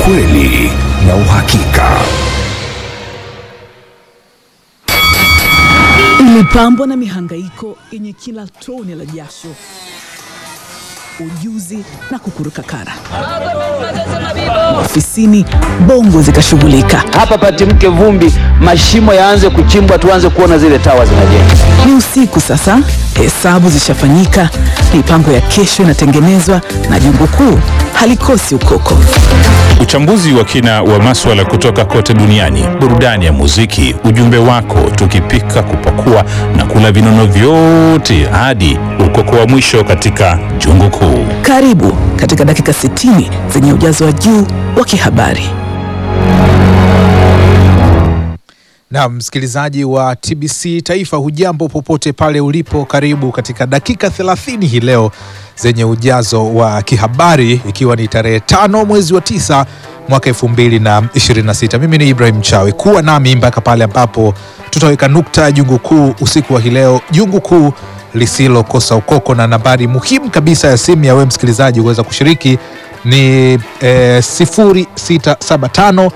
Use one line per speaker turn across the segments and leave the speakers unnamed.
ukweli na uhakika.
Ilipambwa na mihangaiko yenye kila tone la jasho, ujuzi na kukuruka kara. Ofisini bongo zikashughulika.
hapa patimke vumbi, mashimo yaanze kuchimbwa, tuanze kuona zile tawa zinajengwa.
Ni usiku sasa, hesabu zishafanyika, mipango ya kesho inatengenezwa na jungu kuu halikosi ukoko.
Uchambuzi wa kina wa maswala kutoka kote duniani, burudani ya muziki, ujumbe wako, tukipika, kupakua na kula vinono vyote hadi ukoko wa mwisho katika jungu kuu.
Karibu katika dakika 60 zenye ujazo wa juu wa kihabari.
Na msikilizaji wa TBC Taifa, hujambo popote pale ulipo, karibu katika dakika 30 hii leo zenye ujazo wa kihabari, ikiwa ni tarehe tano mwezi wa tisa mwaka 2026. Mimi ni Ibrahim Chawe, kuwa nami mpaka pale ambapo tutaweka nukta ya jungu kuu usiku wa hii leo, jungu kuu lisilokosa ukoko, na nambari muhimu kabisa ya simu ya wewe msikilizaji kuweza kushiriki ni eh, 0675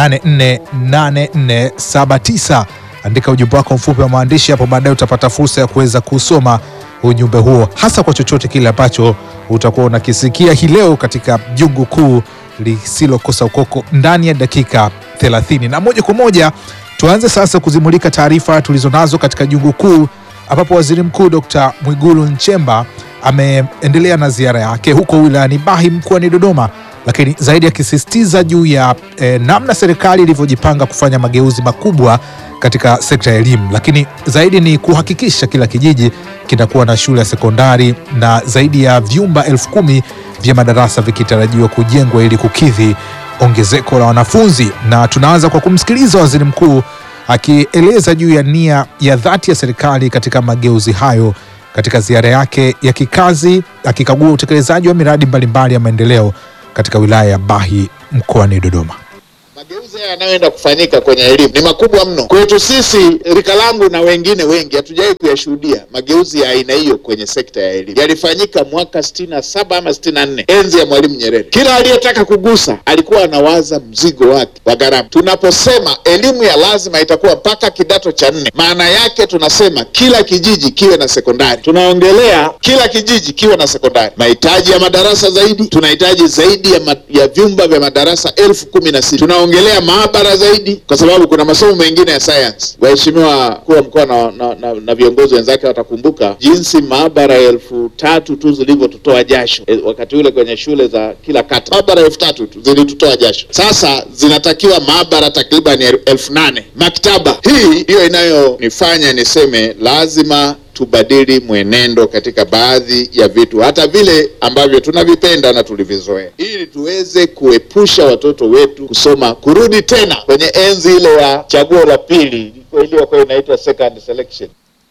848479. Andika ujumbe wako mfupi wa maandishi hapo, baadaye utapata fursa ya kuweza kusoma ujumbe huo, hasa kwa chochote kile ambacho utakuwa unakisikia hii leo katika jungu kuu lisilokosa ukoko ndani ya dakika 30. Na moja kwa moja tuanze sasa kuzimulika taarifa tulizonazo katika jungu kuu, ambapo waziri mkuu Dr. Mwigulu Nchemba ameendelea na ziara yake huko wilayani Bahi mkoani Dodoma lakini zaidi akisisitiza juu ya eh, namna serikali ilivyojipanga kufanya mageuzi makubwa katika sekta ya elimu, lakini zaidi ni kuhakikisha kila kijiji kinakuwa na shule ya sekondari na zaidi ya vyumba elfu kumi vya madarasa vikitarajiwa kujengwa ili kukidhi ongezeko la wanafunzi. Na tunaanza kwa kumsikiliza waziri mkuu akieleza juu ya nia ya dhati ya serikali katika mageuzi hayo katika ziara yake ya kikazi, akikagua utekelezaji wa miradi mbalimbali ya maendeleo katika wilaya ya Bahi mkoani Dodoma.
Mageuzi haya yanayoenda kufanyika kwenye elimu ni makubwa mno kwetu sisi, rika langu na wengine wengi hatujawahi kuyashuhudia mageuzi ya aina hiyo kwenye sekta ya elimu. Yalifanyika mwaka sitini na saba ama sitini na nne enzi ya Mwalimu Nyerere. Kila aliyetaka kugusa alikuwa anawaza mzigo wake wa gharama. Tunaposema elimu ya lazima itakuwa mpaka kidato cha nne, maana yake tunasema kila kijiji kiwe na sekondari. Tunaongelea kila kijiji kiwe na sekondari. Mahitaji ya madarasa zaidi, tunahitaji zaidi ya, ma, ya vyumba vya madarasa elfu kumi na sita tunaongelea maabara zaidi, kwa sababu kuna masomo mengine ya sayansi. Waheshimiwa mkuu wa mkoa na, na, na, na viongozi wenzake watakumbuka jinsi maabara elfu tatu tu zilivyotutoa jasho e, wakati ule kwenye shule za kila kata, maabara elfu tatu tu zilitutoa jasho. Sasa zinatakiwa maabara takriban elfu nane. Maktaba hii ndiyo inayonifanya niseme lazima tubadili mwenendo katika baadhi ya vitu hata vile ambavyo tunavipenda na tulivizoea, ili tuweze kuepusha watoto wetu kusoma kurudi tena kwenye enzi ile ya chaguo la pili iliyokuwa inaitwa second selection.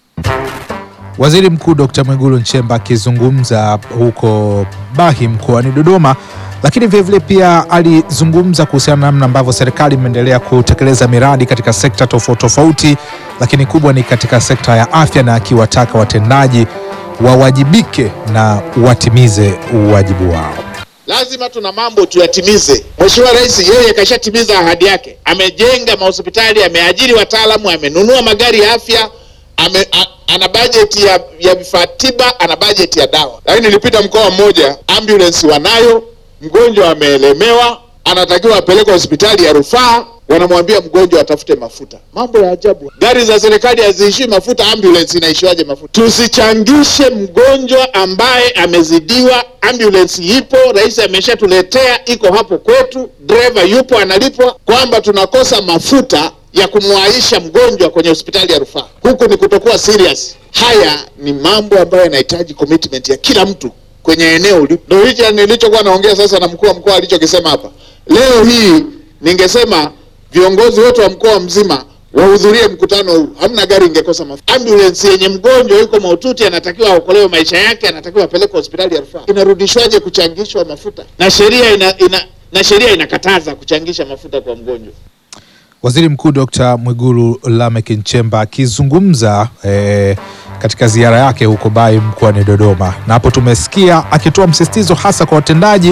Waziri Mkuu Dr. Mwigulu Nchemba akizungumza huko Bahi mkoani Dodoma, lakini vilevile pia alizungumza kuhusiana na namna ambavyo serikali imeendelea kutekeleza miradi katika sekta tofauti tofauti, lakini kubwa ni katika sekta ya afya, na akiwataka watendaji wawajibike na watimize uwajibu wao.
Lazima tuna mambo tuyatimize. Mheshimiwa Rais yeye kashatimiza ahadi yake, amejenga mahospitali, ameajiri wataalamu, amenunua magari ya afya, ame, a, ana bajeti ya, ya vifaa tiba, ana bajeti ya dawa. Lakini nilipita mkoa mmoja, ambulance wanayo, mgonjwa ameelemewa, anatakiwa apelekwe hospitali ya rufaa, wanamwambia mgonjwa atafute mafuta. Mambo ya ajabu. Gari za serikali haziishii mafuta, ambulance inaishiwaje mafuta? Tusichangishe mgonjwa ambaye amezidiwa. Ambulance ipo, rais ameshatuletea, iko hapo kwetu, dereva yupo, analipwa, kwamba tunakosa mafuta ya kumwaisha mgonjwa kwenye hospitali ya rufaa. Huku ni kutokuwa serious. Haya ni mambo ambayo yanahitaji commitment ya kila mtu kwenye eneo ulipo. Ndio hicho nilichokuwa naongea sasa na mkuu wa mkoa alichokisema hapa leo hii. Ningesema viongozi wote wa mkoa mzima wahudhurie mkutano huu, hamna gari ingekosa mafuta. Ambulance yenye mgonjwa yuko mahututi, anatakiwa aokolewe maisha yake, anatakiwa apelekwe hospitali ya rufaa, inarudishwaje kuchangishwa mafuta? Na sheria ina, ina, na sheria inakataza kuchangisha mafuta kwa mgonjwa.
Waziri Mkuu Dr. Mwigulu Lameck Nchemba akizungumza eh, katika ziara yake huko Bahi mkoani Dodoma, na hapo tumesikia akitoa msisitizo hasa kwa watendaji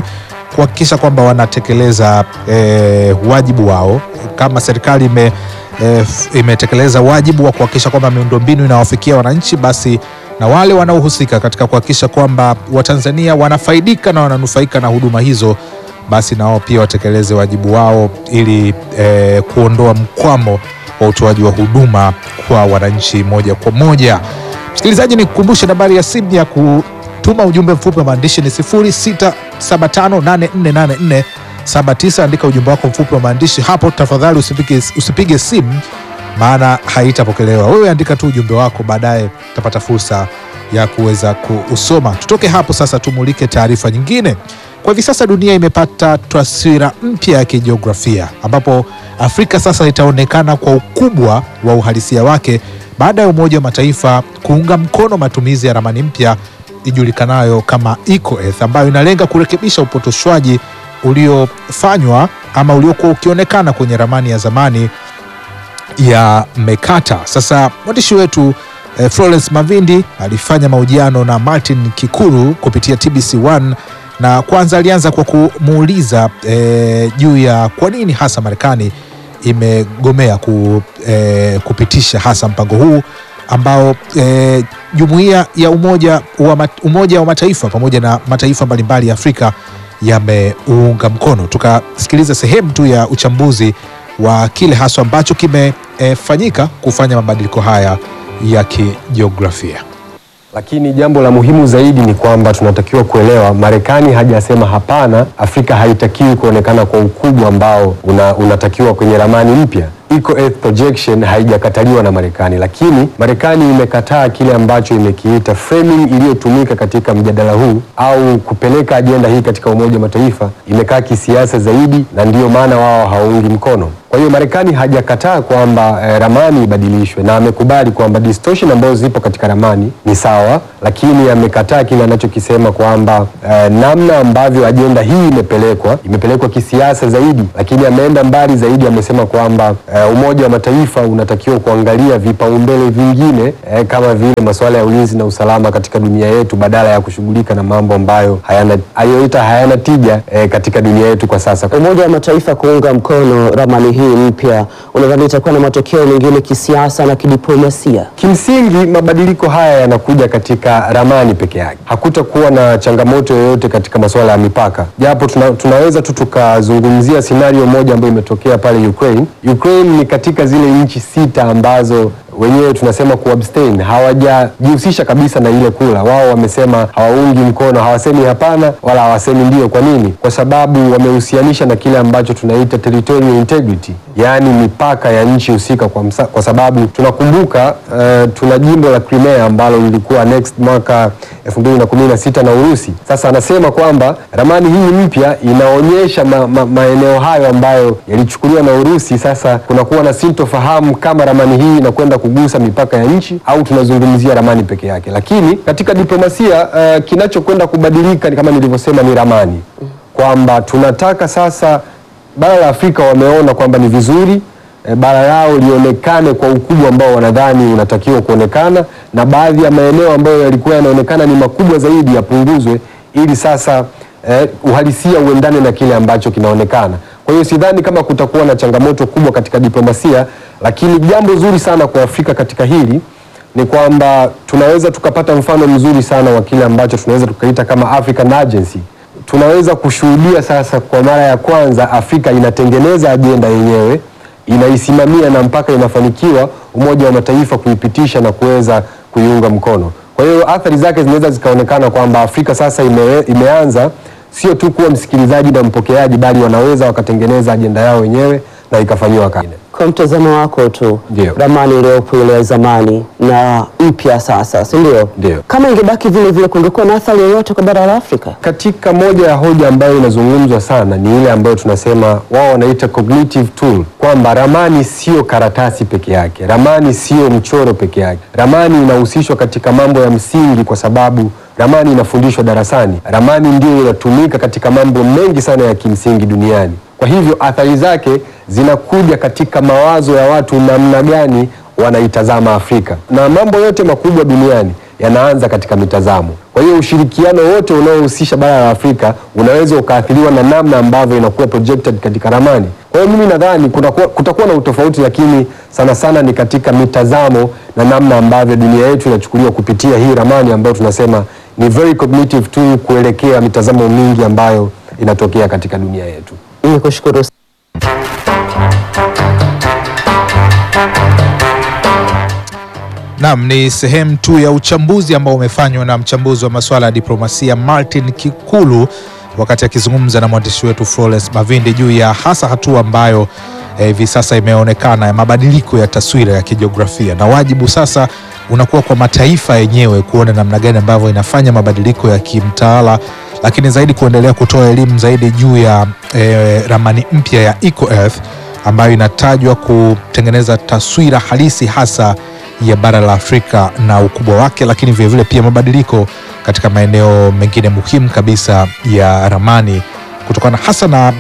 kuhakikisha kwamba wanatekeleza eh, wajibu wao kama serikali ime eh, f- imetekeleza wajibu wa kuhakikisha kwamba miundombinu inawafikia wananchi, basi na wale wanaohusika katika kuhakikisha kwamba Watanzania wanafaidika na wananufaika na huduma hizo, basi na wao pia watekeleze wajibu wao ili eh, kuondoa mkwamo wa utoaji wa huduma kwa wananchi moja kwa moja. Msikilizaji, ni kukumbushe nambari ya simu ya kutuma ujumbe mfupi wa maandishi ni 0675848479. Andika ujumbe wako mfupi wa maandishi hapo, tafadhali usipige, usipige simu maana haitapokelewa. Wewe andika tu ujumbe wako, baadaye utapata fursa ya kuweza kuusoma. Tutoke hapo sasa, tumulike taarifa nyingine. Kwa hivi sasa dunia imepata taswira mpya ya kijiografia ambapo Afrika sasa itaonekana kwa ukubwa wa uhalisia wake baada ya Umoja wa Mataifa kuunga mkono matumizi ya ramani mpya ijulikanayo kama EcoEarth ambayo inalenga kurekebisha upotoshwaji uliofanywa ama uliokuwa ukionekana kwenye ramani ya zamani ya Mekata. Sasa mwandishi wetu eh, Florence Mavindi alifanya mahojiano na Martin Kikuru kupitia TBC1 na kwanza alianza kwa kumuuliza eh, juu ya kwa nini hasa Marekani imegomea ku, eh, kupitisha hasa mpango huu ambao eh, jumuiya ya umoja wa, mat, umoja wa Mataifa pamoja na mataifa mbalimbali ya Afrika yameuunga mkono. Tukasikiliza sehemu tu ya uchambuzi wa kile haswa ambacho kimefanyika kufanya mabadiliko haya ya kijiografia.
Lakini jambo la muhimu zaidi ni kwamba tunatakiwa kuelewa, Marekani hajasema hapana, Afrika haitakiwi kuonekana kwa ukubwa ambao una, unatakiwa kwenye ramani mpya. EcoEarth projection haijakataliwa na Marekani, lakini Marekani imekataa kile ambacho imekiita framing iliyotumika katika mjadala huu au kupeleka ajenda hii katika Umoja wa Mataifa, imekaa kisiasa zaidi, na ndiyo maana wao hawaungi mkono. Kwa hiyo Marekani hajakataa kwamba eh, ramani ibadilishwe na amekubali kwamba distortion ambazo zipo katika ramani ni sawa, lakini amekataa kile anachokisema kwamba eh, namna ambavyo ajenda hii imepelekwa imepelekwa kisiasa zaidi, lakini ameenda mbali zaidi, amesema kwamba eh, Umoja wa Mataifa unatakiwa kuangalia vipaumbele vingine eh, kama vile masuala ya ulinzi na usalama katika dunia yetu badala ya kushughulika na mambo ambayo hayana ayoita hayana tija eh, katika dunia yetu kwa sasa.
Umoja wa Mataifa kuunga mkono ramani hii mpya, unadhani itakuwa na matokeo mengine kisiasa na kidiplomasia?
Kimsingi, mabadiliko haya yanakuja katika ramani peke yake, hakutakuwa na changamoto yoyote katika masuala ya mipaka, japo tuna, tunaweza tu tukazungumzia scenario moja ambayo imetokea pale Ukraine. Ukraine ni katika zile nchi sita ambazo wenyewe tunasema kuabstain, hawajajihusisha kabisa na ile kula. Wao wamesema hawaungi mkono, hawasemi hapana wala hawasemi ndio. Kwa nini? Kwa sababu wamehusianisha na kile ambacho tunaita territorial integrity, yaani mipaka ya nchi husika, kwa, msa- kwa sababu tunakumbuka uh, tuna jimbo la Crimea ambalo lilikuwa next mwaka 2016 na Urusi. Sasa anasema kwamba ramani hii mpya inaonyesha ma, ma, maeneo hayo ambayo yalichukuliwa na Urusi. Sasa kunakuwa na sintofahamu kama ramani hii inakwenda kugusa mipaka ya nchi au tunazungumzia ramani peke yake. Lakini katika diplomasia uh, kinachokwenda kubadilika ni kama nilivyosema, ni ramani, kwamba tunataka sasa bara la Afrika wameona kwamba ni vizuri e, bara lao lionekane kwa ukubwa ambao wanadhani unatakiwa kuonekana, na baadhi ya maeneo ambayo yalikuwa yanaonekana ni makubwa zaidi yapunguzwe, ili sasa eh, uhalisia uendane na kile ambacho kinaonekana. Kwa hiyo sidhani kama kutakuwa na changamoto kubwa katika diplomasia, lakini jambo zuri sana kwa Afrika katika hili ni kwamba tunaweza tukapata mfano mzuri sana wa kile ambacho tunaweza tukaita kama African Agency. Tunaweza kushuhudia sasa kwa mara ya kwanza Afrika inatengeneza ajenda yenyewe, inaisimamia na mpaka inafanikiwa Umoja wa Mataifa kuipitisha na kuweza kuiunga mkono. Kwa hiyo athari zake zinaweza zikaonekana kwamba Afrika sasa ime, imeanza sio tu kuwa msikilizaji na mpokeaji, bali wanaweza wakatengeneza ajenda yao wenyewe na ikafanyiwa kazi.
Kwa mtazamo wako tu,
Ndio.
ramani iliyopo ile ya zamani na mpya sasa, si ndio?
Ndio.
Kama ingebaki vile vile, kungekuwa na athari yoyote kwa bara la Afrika?
Katika moja ya hoja ambayo inazungumzwa sana ni ile ambayo tunasema wao wanaita cognitive tool, kwamba ramani sio karatasi peke yake, ramani sio mchoro peke yake. Ramani inahusishwa katika mambo ya msingi, kwa sababu ramani inafundishwa darasani. Ramani ndio inatumika katika mambo mengi sana ya kimsingi duniani. Kwa hivyo athari zake zinakuja katika mawazo ya watu, namna gani wanaitazama Afrika, na mambo yote makubwa duniani yanaanza katika mitazamo. Kwa Kwa hiyo ushirikiano wote unaohusisha bara la Afrika unaweza ukaathiriwa na namna ambavyo inakuwa projected katika ramani. Kwa hiyo mimi nadhani kutakuwa, kutakuwa na utofauti, lakini sana sana ni katika mitazamo na namna ambavyo dunia yetu inachukuliwa kupitia hii ramani ambayo tunasema ni very cognitive tu kuelekea mitazamo mingi ambayo inatokea katika dunia yetu.
Nikushukuru
Naam, ni sehemu tu ya uchambuzi ambao umefanywa na mchambuzi wa masuala ya diplomasia Martin Kikulu wakati akizungumza na mwandishi wetu Florence Mavindi juu ya hasa hatua ambayo eh, hivi sasa imeonekana ya mabadiliko ya taswira ya kijiografia, na wajibu sasa unakuwa kwa mataifa yenyewe kuona namna gani ambavyo inafanya mabadiliko ya kimtaala, lakini zaidi kuendelea kutoa elimu zaidi juu ya eh, ramani mpya ya EcoEarth ambayo inatajwa kutengeneza taswira halisi hasa ya bara la Afrika na ukubwa wake, lakini vilevile pia mabadiliko katika maeneo mengine muhimu kabisa ya ramani kutokana hasa na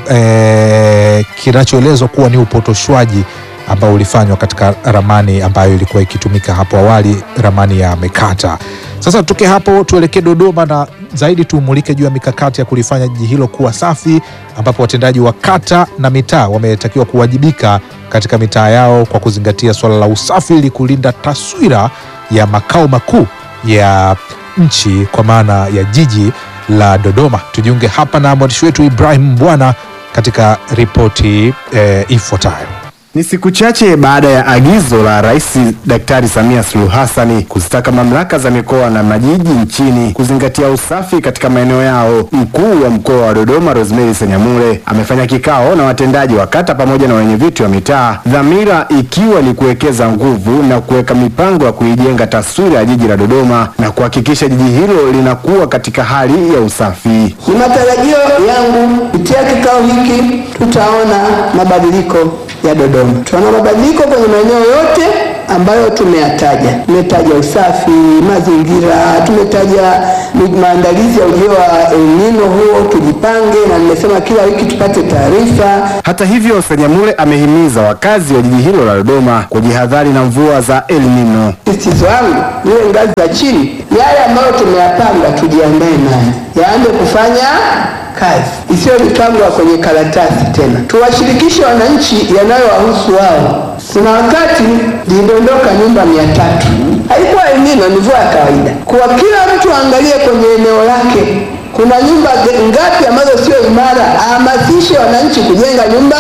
eh, kinachoelezwa kuwa ni upotoshwaji ambao ulifanywa katika ramani ambayo ilikuwa ikitumika hapo awali, ramani ya Mekata. Sasa tutoke hapo tuelekee Dodoma na zaidi tumulike juu ya mikakati ya kulifanya jiji hilo kuwa safi, ambapo watendaji wa kata na mitaa wametakiwa kuwajibika katika mitaa yao kwa kuzingatia suala la usafi ili kulinda taswira ya makao makuu ya nchi kwa maana ya jiji la Dodoma. Tujiunge hapa na mwandishi wetu Ibrahim Mbwana katika ripoti eh, ifuatayo.
Ni siku chache baada ya agizo la Rais Daktari Samia Suluhu Hassani kuzitaka mamlaka za mikoa na majiji nchini kuzingatia usafi katika maeneo yao. Mkuu wa mkoa wa Dodoma Rosemary Senyamule amefanya kikao na watendaji wa kata pamoja na wenyeviti wa mitaa, dhamira ikiwa ni kuwekeza nguvu na kuweka mipango ya kuijenga taswira ya jiji la Dodoma na kuhakikisha jiji hilo linakuwa katika hali ya usafi.
Ni matarajio yangu kupitia kikao hiki tutaona mabadiliko ya Dodoma. Tunaona mabadiliko kwenye maeneo yote ambayo tumeyataja. Tumetaja usafi, mazingira, tumetaja maandalizi ya ujio wa El Nino huo, tujipange, na nimesema kila wiki tupate taarifa.
Hata hivyo, Senyamule amehimiza wakazi wa jiji hilo la Dodoma kujihadhari na mvua za El Nino.
Sisitizo wangu iwe ngazi za chini, yale ambayo tumeyapanga tujiandae nayo, yaanze kufanya kazi, isiyo mipango ya kwenye karatasi tena. Tuwashirikishe wananchi yanayowahusu wao. Kuna wakati lilidondoka nyumba mia tatu, haikuwa El Nino, ni mvua ya kawaida. Kwa kila mtu aangalie kwenye eneo lake kuna nyumba ngapi ambazo sio imara, ahamasishe wananchi kujenga nyumba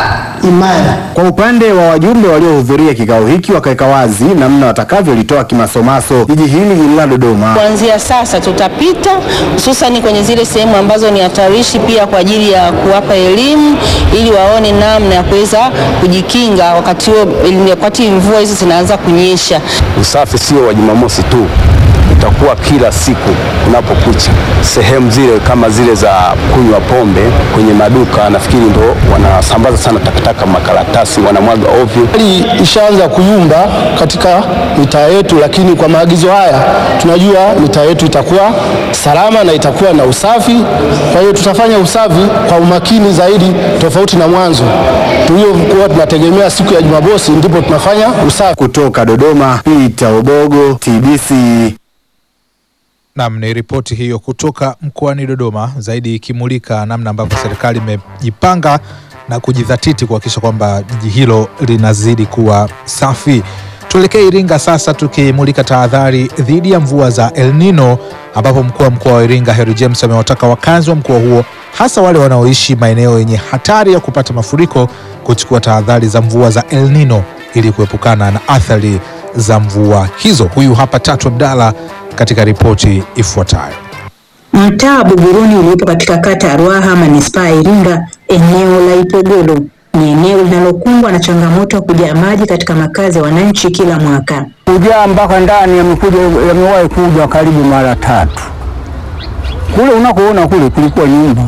imara.
Kwa upande wa wajumbe waliohudhuria kikao hiki wakaweka wazi namna watakavyolitoa kimasomaso jiji hili la Dodoma.
Kuanzia sasa tutapita hususani kwenye zile sehemu ambazo ni hatarishi, pia kwa ajili ya kuwapa elimu ili waone namna ya kuweza kujikinga wakati huo, wakati mvua hizi zinaanza kunyesha.
Usafi sio wa Jumamosi tu utakuwa kila siku unapokucha. Sehemu zile kama zile za kunywa pombe kwenye maduka, nafikiri ndo wanasambaza sana takataka, makaratasi wanamwaga ovyo.
Hali ishaanza kuyumba katika mitaa yetu, lakini kwa maagizo haya tunajua mitaa yetu itakuwa salama na itakuwa na usafi. Kwa hiyo tutafanya usafi kwa umakini zaidi, tofauti na mwanzo tuliokuwa tunategemea siku ya Jumamosi ndipo tunafanya usafi.
Kutoka Dodoma, Peter Obogo, TBC.
Nam, ni ripoti hiyo kutoka mkoani Dodoma, zaidi ikimulika namna ambavyo serikali imejipanga na kujidhatiti kuhakikisha kwamba jiji hilo linazidi kuwa safi. Tuelekee Iringa sasa, tukimulika tahadhari dhidi ya mvua za El Nino, ambapo mkuu wa mkoa wa Iringa Harry James amewataka wakazi wa mkoa huo, hasa wale wanaoishi maeneo yenye hatari ya kupata mafuriko, kuchukua tahadhari za mvua za El Nino ili kuepukana na athari za mvua hizo. Huyu hapa Tatu Abdalla katika ripoti ifuatayo.
Mtaa wa Buguruni uliopo katika kata ya Ruaha manispaa ya Iringa, eneo la Ipogolo ni eneo linalokumbwa na changamoto ya kujaa maji katika makazi ya wananchi kila mwaka.
Kujaa mpaka ndani yamekuja, yamewahi kuja karibu mara tatu. Kule unakoona kule kulikuwa nyumba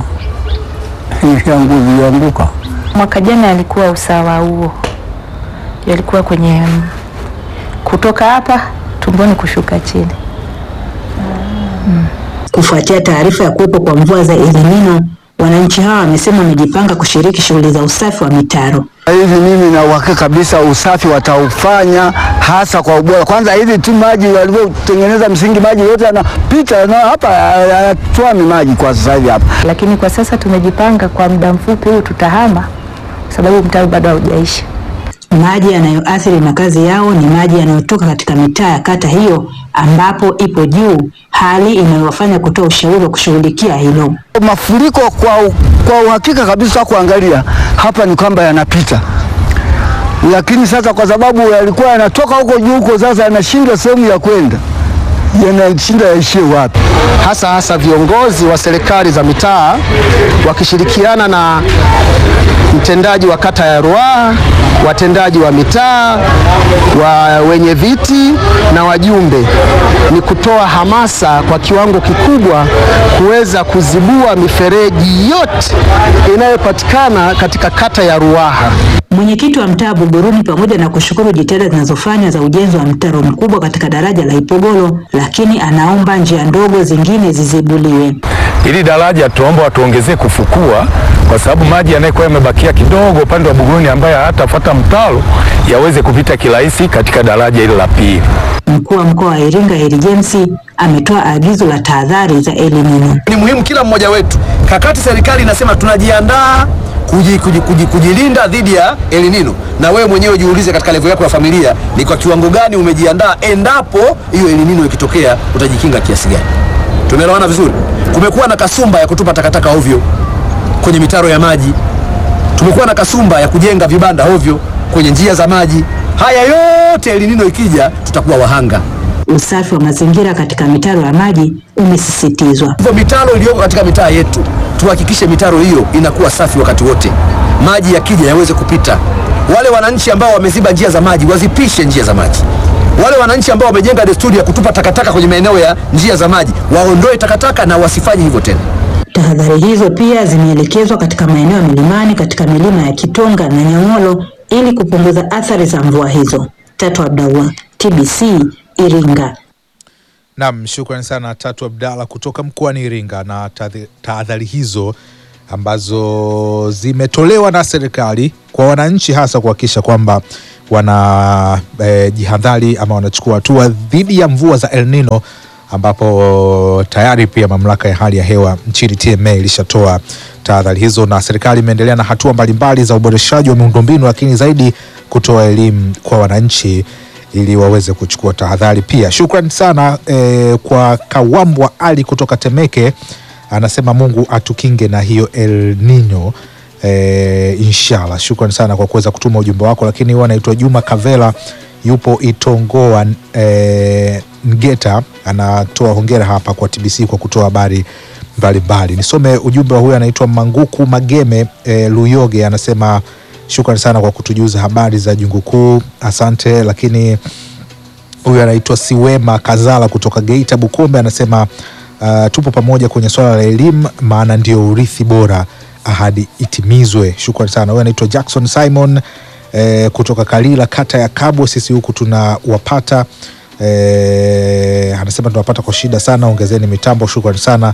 ilianguka.
Mwaka jana yalikuwa usawa huo, yalikuwa kwenye kutoka hapa tumboni kushuka chini.
Hmm. Kufuatia taarifa ya kuwepo kwa mvua za El Nino, Wananchi hawa wamesema wamejipanga kushiriki shughuli za usafi wa mitaro.
Hivi mimi na uhakika kabisa usafi wataufanya hasa kwa ubora. Kwanza hivi tu maji walivyotengeneza msingi, maji yote yanapita na hapa hayatwami maji kwa sasa hivi hapa.
Lakini kwa sasa tumejipanga kwa muda mfupi huu tutahama, sababu mtaro bado haujaisha.
Maji yanayoathiri makazi yao ni maji yanayotoka katika mitaa ya kata hiyo ambapo ipo juu, hali inayowafanya kutoa ushauri wa kushughulikia hilo.
Mafuriko kwa, kwa uhakika kabisa kuangalia hapa ni kwamba yanapita, lakini sasa kwa sababu yalikuwa yanatoka huko juu huko, sasa yanashindwa sehemu ya kwenda, yanashinda yaishie wapi?
hasa hasa viongozi wa serikali za mitaa wakishirikiana na mtendaji wa kata ya Ruaha, watendaji wa mitaa, wa wenye viti na wajumbe, ni kutoa hamasa kwa kiwango kikubwa kuweza kuzibua mifereji yote inayopatikana katika kata ya Ruaha.
Mwenyekiti wa mtaa Buguruni, pamoja na kushukuru jitihada zinazofanywa za ujenzi wa mtaro mkubwa katika daraja la Ipogolo, lakini anaomba njia ndogo zingine zizibuliwe.
Hili daraja tuomba watuongezee kufukua, kwa sababu maji yanayokuwa yamebakia kidogo upande wa Buguruni ambayo hatafuata mtaro yaweze kupita kirahisi katika daraja hili la pili.
Mkuu wa mkoa wa Iringa Heri James ametoa agizo la tahadhari za El Nino.
Ni muhimu kila mmoja wetu, kakati serikali inasema tunajiandaa kuji, kuji, kuji, kujilinda dhidi ya El Nino, na wewe mwenyewe jiulize katika level yako ya familia ni kwa kiwango gani umejiandaa, endapo hiyo El Nino ikitokea utajikinga kiasi gani? Tumeelewana vizuri? Kumekuwa na kasumba ya kutupa takataka ovyo kwenye mitaro ya maji, tumekuwa na kasumba ya kujenga vibanda ovyo kwenye njia za maji. Haya yote El Nino ikija, tutakuwa wahanga.
Usafi wa mazingira katika mitaro ya maji umesisitizwa.
Hivyo mitaro iliyoko katika mitaa yetu tuhakikishe mitaro hiyo inakuwa safi wakati wote, maji yakija yaweze kupita. Wale wananchi ambao wameziba njia za maji wazipishe njia za maji. Wale wananchi ambao wamejenga desturi ya kutupa takataka kwenye maeneo ya njia za maji waondoe takataka na wasifanye hivyo tena.
Tahadhari hizo pia zimeelekezwa katika maeneo ya milimani katika milima ya Kitonga na Nyang'holo ili kupunguza athari za mvua hizo. Tatu Abdallah, TBC, Iringa.
Naam, shukrani sana Tatu Abdalla kutoka mkoani Iringa na tahadhi- tahadhari hizo ambazo zimetolewa na serikali kwa wananchi, hasa kuhakikisha kwamba wana eh, jihadhari ama wanachukua hatua dhidi ya mvua za El Nino, ambapo tayari pia mamlaka ya hali ya hewa nchini TMA ilishatoa tahadhari hizo, na serikali imeendelea na hatua mbalimbali za uboreshaji wa miundombinu, lakini zaidi kutoa elimu kwa wananchi ili waweze kuchukua tahadhari pia. Shukrani sana eh, kwa Kawambwa Ali kutoka Temeke, anasema Mungu atukinge na hiyo El Nino eh, inshallah. Shukrani sana kwa kuweza kutuma ujumbe wako, lakini huwa anaitwa Juma Kavela yupo Itongoa eh, Ngeta, anatoa hongera hapa kwa TBC kwa kutoa habari mbalimbali. Nisome ujumbe wa huyu anaitwa Manguku Mageme eh, Luyoge, anasema shukrani sana kwa kutujuza habari za jungu kuu, asante. Lakini huyu anaitwa Siwema Kazala kutoka Geita Bukombe, anasema uh, tupo pamoja kwenye swala la elimu, maana ndio urithi bora, ahadi itimizwe. Shukrani sana. Huyu anaitwa Jackson Simon eh, kutoka Kalila kata ya Kabwe, sisi huku tunawapata eh, anasema tunawapata kwa shida sana, ongezeni mitambo. Shukrani sana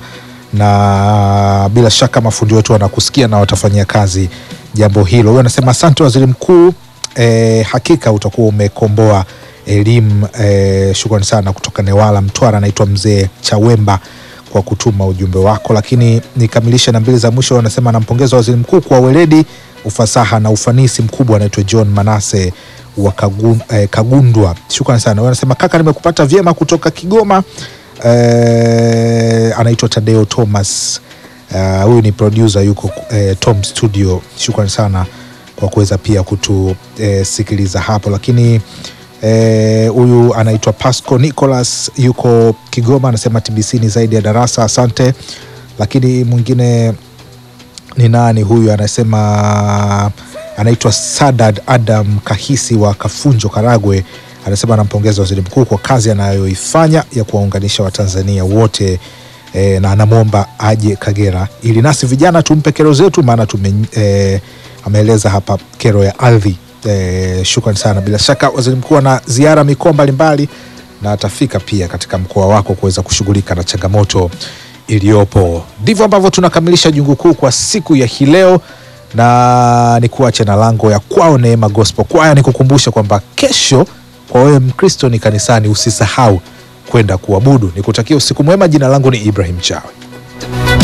na bila shaka mafundi wetu wanakusikia na watafanyia kazi jambo hilo. Huyo anasema asante waziri mkuu, eh, hakika utakuwa umekomboa elimu. Eh, shukrani sana kutoka Newala Mtwara, anaitwa mzee Chawemba kwa kutuma ujumbe wako. Lakini nikamilishe na mbili za mwisho, anasema anampongeza waziri mkuu kwa weledi, ufasaha na ufanisi mkubwa. Anaitwa John Manase wa Kagun, eh, Kagundwa, shukrani sana. Huyo anasema kaka, nimekupata vyema kutoka Kigoma. Eh, anaitwa Tadeo Thomas Uh, huyu ni producer yuko eh, Tom Studio. Shukrani sana kwa kuweza pia kutusikiliza eh, hapo, lakini huyu eh, anaitwa Pasco Nicholas yuko Kigoma, anasema TBC ni zaidi ya darasa, asante. Lakini mwingine ni nani huyu? Anasema anaitwa Sadad Adam Kahisi wa Kafunjo, Karagwe, anasema anampongeza waziri mkuu kwa kazi anayoifanya ya kuwaunganisha Watanzania wote e, na anamwomba aje Kagera ili nasi vijana tumpe kero zetu, maana tume e, ameeleza hapa kero ya ardhi e, shukrani sana. Bila shaka waziri mkuu ana ziara mikoa mbalimbali na atafika pia katika mkoa wako kuweza kushughulika na changamoto iliyopo. Ndivyo ambavyo tunakamilisha jungu kuu kwa siku ya hii leo, na ni kuache na lango ya kwao Neema Gospel Kwaya, ni kukumbusha kwamba kesho kwa wewe Mkristo ni kanisani, usisahau kwenda kuabudu. Nikutakia usiku mwema. Jina langu ni Ibrahim Chawe.